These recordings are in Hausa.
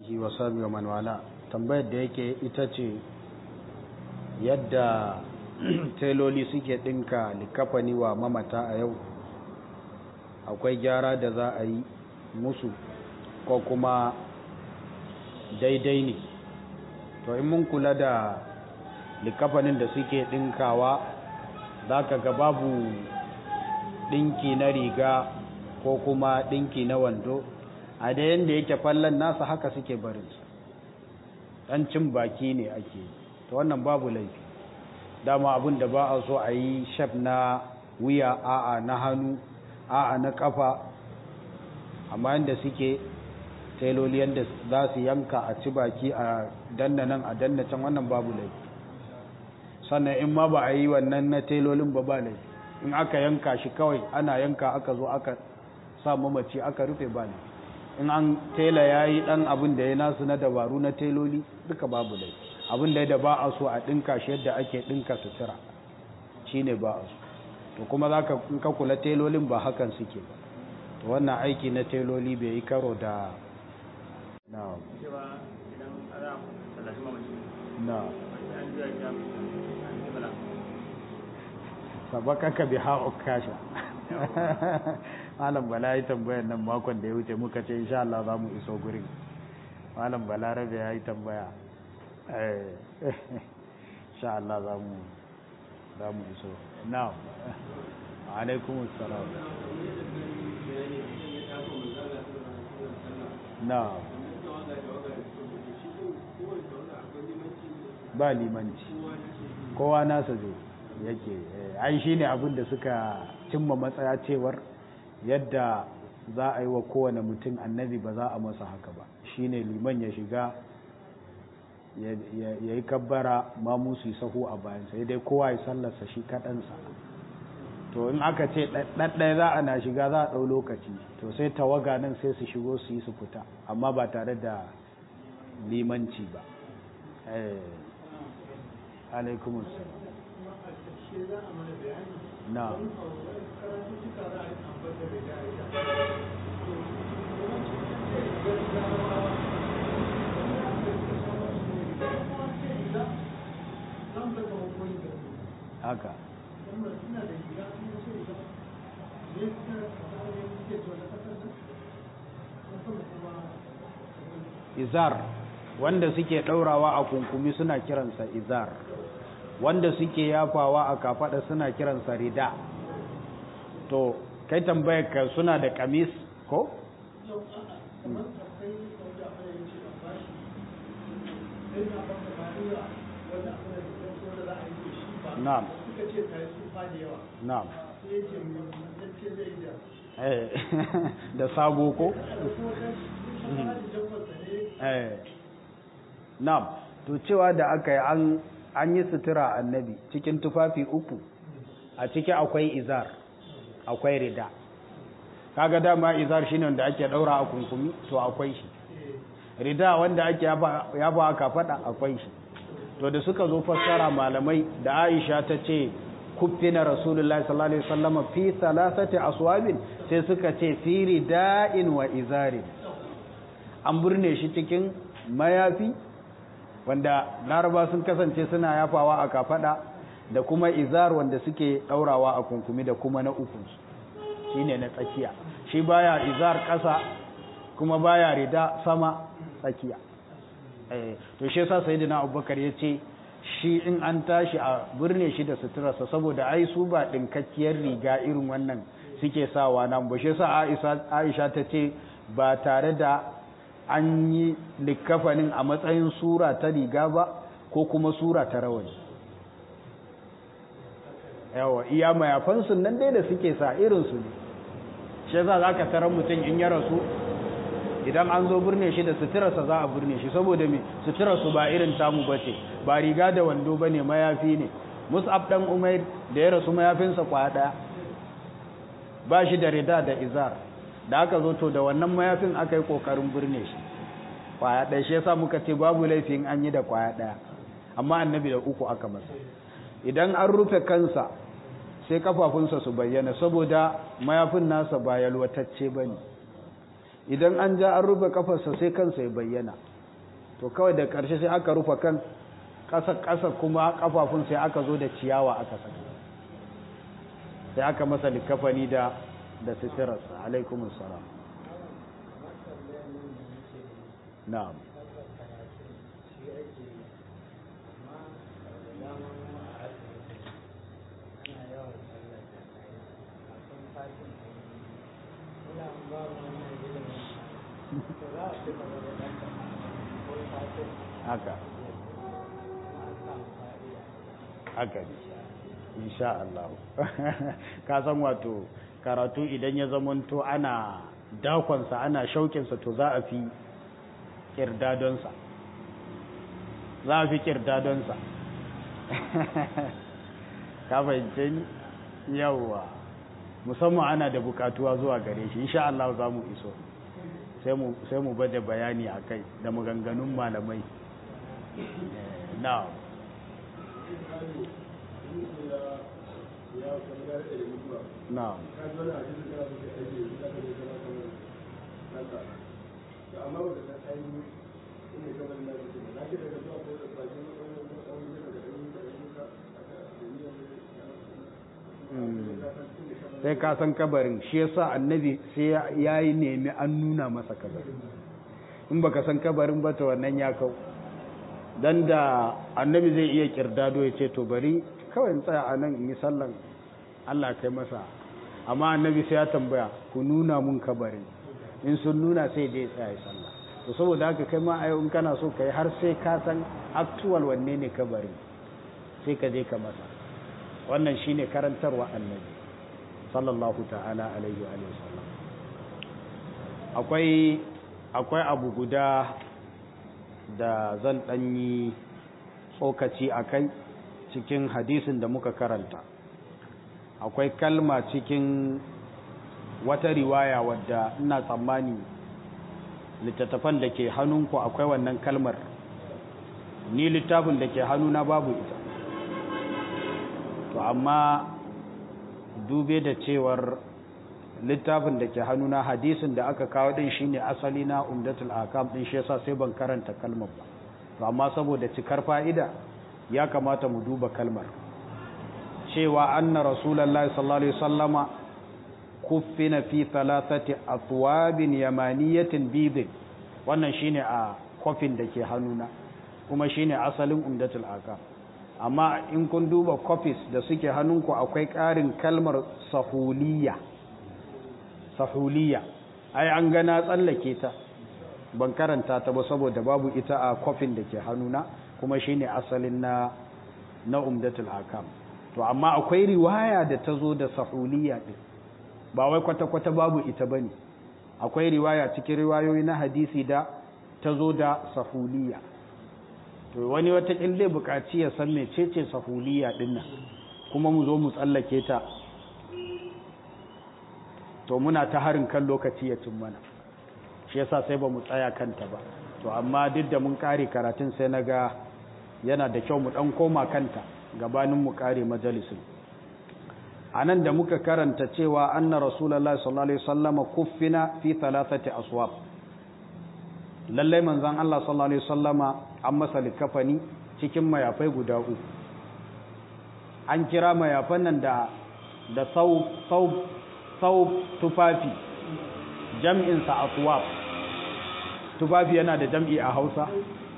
shi wa sabi wa manwala tambayar da yake ita ce yadda teloli suke ɗinka likafani wa mamata a yau akwai gyara da za a yi musu ko kuma daidai ne to in mun kula da likafanin da suke ɗinkawa za ka ga babu ɗinki na riga ko kuma ɗinki na wando a da yadda yake fallon nasa haka suke barinsa ɗan cin baki ne ake ta wannan babu laifi dama abin da ba a so a yi shaf na wuya a'a na hannu a'a na kafa amma yadda suke tailoli yadda za su yanka a ci baki a danna nan a danna can wannan babu laifi sannan in ma ba a yi wannan na tailolin ba ba laifi in aka yanka shi kawai ana yanka aka zo aka sa mamaci aka rufe ba laifi in an tela ya yi ɗan abin da ya nasu na dabaru na teloli duka babu laifi abin da ya ba a so a ɗinka shi yadda ake ɗinka sutura shi ne ba a so to kuma za ka kula telolin ba hakan suke ba to wannan aiki na teloli bai yi karo da na na sabakaka bi ha'u kasha malam bala yi tambayar nan makon da ya wuce muka ce insha Allah za mu iso gurin malam bala rabe ya yi tambaya insha Allah za mu za mu iso now alaikum assalam na ba limanci kowa nasa zai yake ai shine abin da suka cimma matsaya cewar yadda za a yi wa kowane mutum annabi ba za a masa haka ba shine liman ya shiga ya yi kabbara mamu su yi sahu a bayan sai dai kowa ya sallarsa shi kaɗansa to in aka ce ɗaɗɗaya za a na shiga za a ɗau lokaci to sai tawaga nan sai su shigo su yi su fita amma ba tare da limanci ba alaikumussalam na haka izar wanda suke ɗaurawa a kunkumi suna kiransa izar wanda suke yafawa a kafada suna kiransa rida to kai tambayar ka suna da kamis ko? na'am na'am da sabo ko? na'am to cewa da aka yi an an yi sutura annabi cikin tufafi uku a ciki akwai izar akwai rida kaga dama izar shine wanda ake daura a kunkumi to akwai shi rida wanda ake yaba aka fada akwai shi to da suka zo fassara malamai da Aisha ta ce kuffina rasulullahi sallallahu alaihi wasallam fi salasati aswabin sai suka ce fi rida'in wa izari an burne shi cikin mayafi wanda laraba sun kasance suna yafawa a kafada da kuma izar wanda suke daurawa a kunkumi da kuma na uku shine na tsakiya shi baya izar kasa kuma baya rida sama tsakiya eh to shi yasa sayyidina abubakar yace shi in an tashi a birne shi da suturarsa saboda ai su ba dinkakkiyar riga irin wannan suke sawa nan ba shi yasa Aisha ta ce ba tare da an yi likafanin a matsayin sura ta riga ba ko kuma sura ta rawani yawa iya mayafansu nan dai da suke sa irinsu ne shi za za ka tarar mutum in ya rasu idan an zo birne shi da suturarsa za a birne shi saboda me suturarsu ba irin tamu ba ce ba riga da wando ba ne mayafi ne mus'ab dan umair da ya rasu mayafinsa kwaya ɗaya ba shi da rida da izar da aka zo to da wannan mayafin aka yi kokarin birne shi kwaya ɗaya shi yasa muka ce babu laifin an yi da kwaya ɗaya amma annabi da uku aka masa idan an rufe kansa sai kafafunsa su bayyana saboda mayafin nasa ba yalwatacce ba ne idan an ja an rufe kafarsa sai kansa ya bayyana to kawai da ƙarshe sai aka rufe kan ƙasa-ƙasa kuma ƙafafun sai aka zo da ciyawa aka saka sai aka masa likafani da da sitirarsa alaikumus salam na'am haka haka ne insha Allah ka san wato karatu idan ya zamanto ana dakonsa ana shaukinsa to za a fi kirdadonsa za a fi kirdadonsa ka fahimce ni yawwa musamman ana da bukatuwa zuwa gare shi insha Allah za mu iso sai mu bada bayani a kai da maganganun malamai na na sai ka san kabarin shi yasa annabi sai ya yi nemi an nuna masa kabarin in baka san kabarin ba ta wannan ya kau dan da annabi zai iya kirdado ya ce to bari kawai in tsaya a nan in yi sallan Allah kai masa amma annabi sai ya tambaya ku nuna mun kabarin in sun nuna sai dai tsaya ya sallah to saboda haka kai ma a yau in kana so kai har sai ka san actual wanne ne kabarin sai ka je ka masa wannan shine karantarwa annabi sallallahu ta'ala alaihi wa sallam akwai akwai abu guda da zan danyi tsokaci a kai cikin hadisin da muka karanta akwai kalma cikin wata riwaya wadda ina tsammani littattafan da ke hannunku akwai wannan kalmar ni littafin da ke hannuna babu ita to amma dube da cewar littafin da ke hannuna hadisin da aka kawo din shine asali na umdatul akam din shi yasa sai ban karanta kalmar ba to amma saboda cikar fa'ida ya kamata mu duba kalmar cewa anna rasulullahi sallallahu alaihi wasallama kuffina fi thalathati athwabin yamaniyatin bidin wannan shine a kofin da ke hannuna kuma shine asalin umdatul akam amma in kun duba copies da suke hannunku akwai ƙarin kalmar sahuliya sahuliya ai an gana tsallake ta ban karanta ta ba saboda babu ita a kofin da ke hannuna kuma shine asalin na na umdatul akam to amma akwai riwaya da ta zo da sahuliya din ba wai kwata-kwata babu ita bane akwai riwaya cikin riwayoyi na hadisi da ta zo da sahuliya to wani wata zai buƙaci ya san mecece sahuliya dinnan kuma mu zo mu tsallake ta to muna ta harin kan lokaci ya cin mana shi yasa sai ba mu tsaya kanta ba to amma duk da mun kare karatun sai na ga yana da kyau mu dan koma kanta gabanin mu kare majalisin anan da muka karanta cewa anna rasulullahi sallallahu alaihi wasallama kuffina fi thalathati aswab lallai manzon Allah sallallahu alaihi wasallama an masa likafani cikin mayafai guda uku an kira mayafan nan da da sau sau sau tufafi jam'in sa aswab tufafi yana da jam'i a Hausa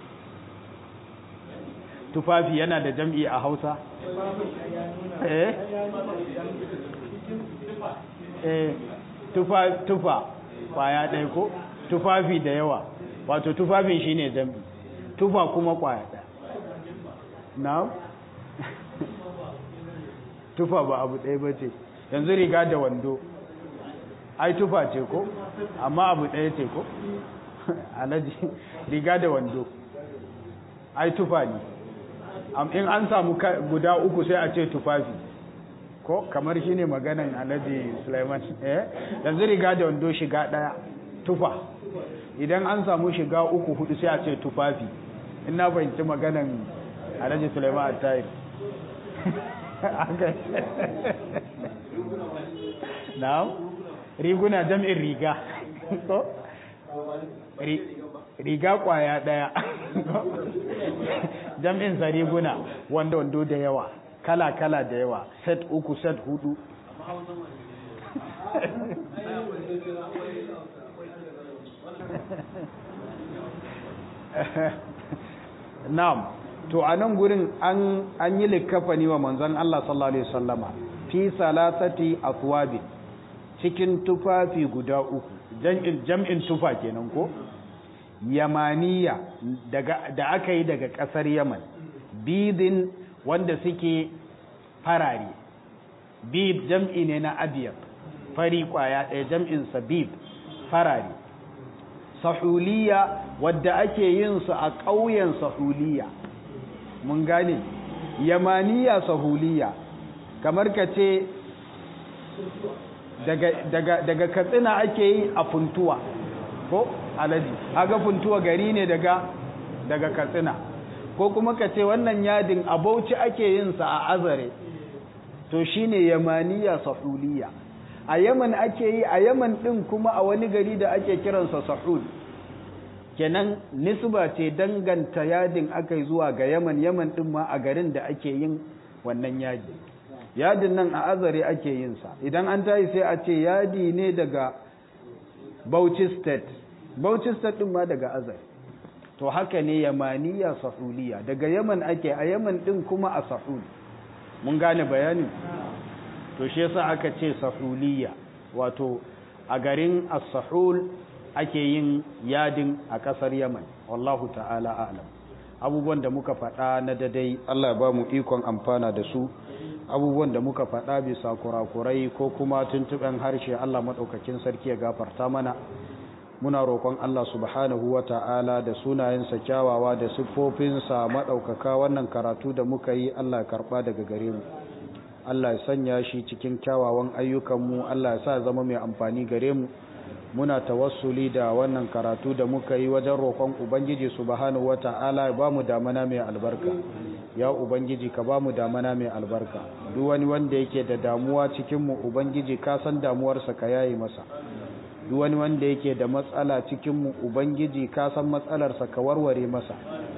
tufafi yana da jam'i a Hausa eh eh tufa tufa kwaya ɗaya ko tufafi da yawa wato tufafin shine jam'i tufa kuma kwaya ɗaya na tufa ba abu ɗaya ba ce yanzu riga da wando ai tufa ce ko amma abu ɗaya ce ko alaji riga da wando ai tufa ne in an samu guda uku sai a ce tufafi ko kamar shine maganan alaji Sulaiman eh yanzu riga da wando shiga ɗaya tufa idan an samu shiga uku hudu sai a ce tufafi in na fahimci maganan alhaji suleiman attayir na riguna jam'in riga riga kwaya daya jam'in sa riguna wanda wando da yawa kala kala da yawa set uku set hudu na'am to a nan gurin an an yi likafani wa manzon Allah sallallahu alaihi wasallama fi salasati athwabin cikin tufafi guda uku jam'in jam'in tufa kenan ko yamaniya daga da aka yi daga kasar Yaman bidin wanda suke farare bib jam'i ne na abiyar fari kwaya ɗaya jam'in sabib farare sahuliya wadda ake yin su a ƙauyen sahuliya mun gane yamaniya sahuliya kamar ka ce daga, daga, daga katsina ake yi a funtuwa ko alaji aga funtuwa gari ne daga daga katsina ko kuma ka ce wannan yadin a bauchi ake yin sa a azare to shine yamaniya sahuliya a yaman ake yi a yaman din kuma a wani gari da ake kiransa sahul kenan nisba ce danganta yadin aka yi zuwa ga yaman yaman din ma a garin da ake yin wannan yadi yadin nan a azare ake yin sa idan an tayi sai a ce yadi ne daga bauchi state bauchi state din ma daga azare to haka ne yamaniya sahuliya daga yaman ake a yaman din kuma a sahul mun gane bayanin to shi yasa aka ce sahuliya wato a garin as-sahul ake yin yadin a kasar Yaman wallahu ta'ala a'lam abubuwan da muka faɗa na dadai Allah ya ba mu ikon amfana da su abubuwan da muka faɗa bisa kurakurai ko kuma tuntuɓen harshe Allah maɗaukakin sarki ya gafarta mana muna roƙon Allah subhanahu wa ta'ala da sunayensa kyawawa da siffofinsa maɗaukaka wannan karatu da muka yi Allah ya karɓa daga gare mu Allah ya sanya shi cikin kyawawan ayyukanmu Allah ya sa zama mai amfani gare mu muna tawassuli da wannan karatu da muka yi wajen roƙon ubangiji subhanahu wata'ala ya bamu damana mai albarka ya ubangiji ka bamu damana mai albarka duk wani wanda yake da damuwa cikin mu ubangiji ka san damuwarsa ka yayi masa duk wani wanda yake da matsala cikin mu ubangiji ka san matsalarsa ka warware masa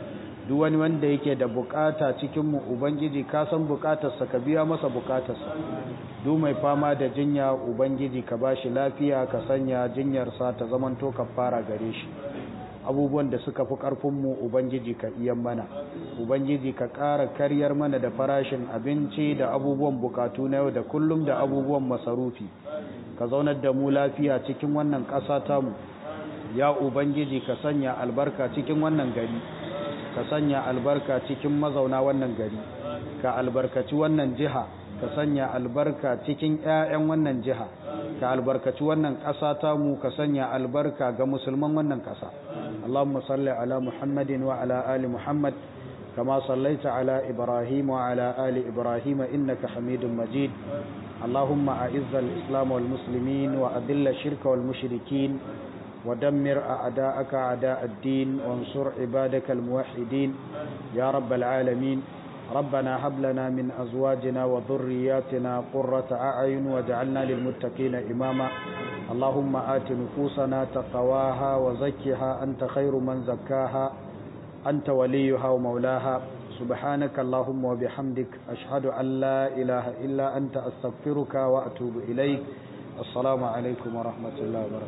duk wani wanda yake da bukata cikinmu ubangiji ka san bukatarsa ka biya masa bukatarsa duk mai fama da jinya ubangiji ka bashi lafiya ka sanya jinyarsa ta zamanto fara gare shi abubuwan da suka fi karfinmu ubangiji ka iyan mana ubangiji ka ƙara karyar mana da farashin abinci da abubuwan bukatu na yau da kullum da abubuwan masarufi ka zaunar da mu lafiya cikin wannan ƙasa tamu ya ubangiji ka sanya albarka cikin wannan gari ka sanya albarka cikin mazauna wannan gari ka albarkaci wannan jiha ka sanya albarka cikin 'ya'yan wannan jiha ka albarkaci wannan ƙasa tamu ka sanya albarka ga musulman wannan ƙasa Allahumma salli ala Muhammadin wa ala ali Muhammad kama sallaita ala Ibrahim wa ala ali Ibrahim innaka Hamidum Majid اللهم أعز الإسلام والمسلمين وأذل الشرك والمشركين ودمر أعداءك أعداء الدين وانصر عبادك الموحدين يا رب العالمين ربنا هب لنا من أزواجنا وذرياتنا قرة أعين واجعلنا للمتقين إماما اللهم آت نفوسنا تقواها وزكها أنت خير من زكاها أنت وليها ومولاها سبحانك اللهم وبحمدك أشهد أن لا إله إلا أنت أستغفرك وأتوب إليك السلام عليكم ورحمة الله وبركاته